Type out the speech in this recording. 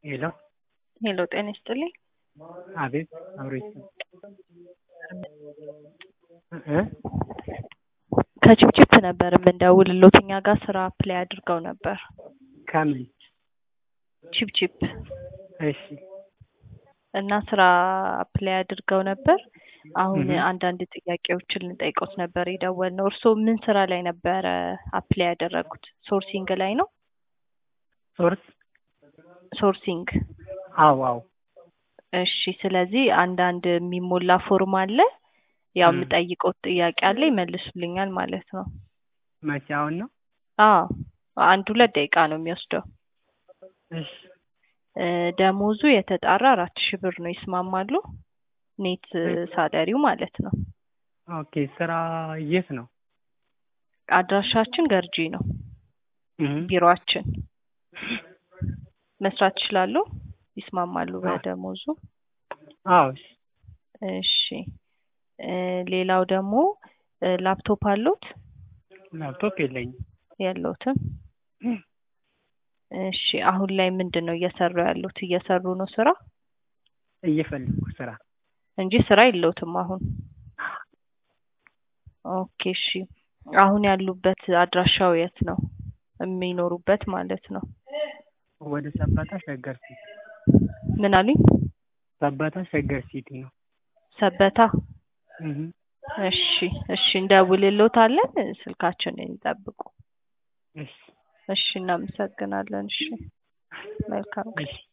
ሄሎ ሄሎ ጤና ይስጥልኝ። አቤት አብሮ ይስጥ እ ከችፕችፕ ነበር የምንደውልሎት እኛ ጋር ስራ አፕላይ አድርገው ነበር። ከምን ችፕችፕ እሺ እና ስራ አፕላይ አድርገው ነበር። አሁን እህ። አንዳንድ ጥያቄዎችን ልንጠይቆት ነበር የደወልነው። እርስዎ ምን ስራ ላይ ነበረ አፕላይ ያደረጉት? ሶርሲንግ ላይ ነው? ሶርስ ሶርሲንግ አዎ አዎ እሺ። ስለዚህ አንዳንድ የሚሞላ ፎርም አለ። ያው እም። የምጠይቀው ጥያቄ አለ ይመልሱልኛል ማለት ነው። መቼ አሁን ነው? አዎ አንድ ሁለት ደቂቃ ነው የሚወስደው። እሺ እ፣ ደሞዙ የተጣራ አራት ሺህ ብር ነው። ይስማማሉ? ኔት ሳለሪው ማለት ነው። ኦኬ ስራ የት ነው? አድራሻችን ገርጂ ነው። እህ። ቢሮአችን መስራት ይችላሉ? ይስማማሉ አዎ። በደሞዙ? አዎ እሺ እሺ እ፣ ሌላው ደግሞ እ፣ ላፕቶፕ አሉት? ላፕቶፕ የለኝም። የለውትም? እሺ አሁን ላይ ምንድን ነው እየሰሩ ያሉት? እየሰሩ ነው ስራ እየፈለኩ ስራ እንጂ ስራ የለውትም አሁን? ኦኬ እሺ። አሁን ያሉበት አድራሻው የት ነው? የሚኖሩበት ማለት ነው። ወደ ሰበታ ሸገር ሲቲ ምን አሉኝ? ሰበታ ሸገር ሲቲ ነው። ሰበታ? እህ። እሺ እሺ እንደውልልዎታለን። ስልካችንን ይጠብቁ። እሺ እሺ እናመሰግናለን። እሺ መልካም ቀን። እሺ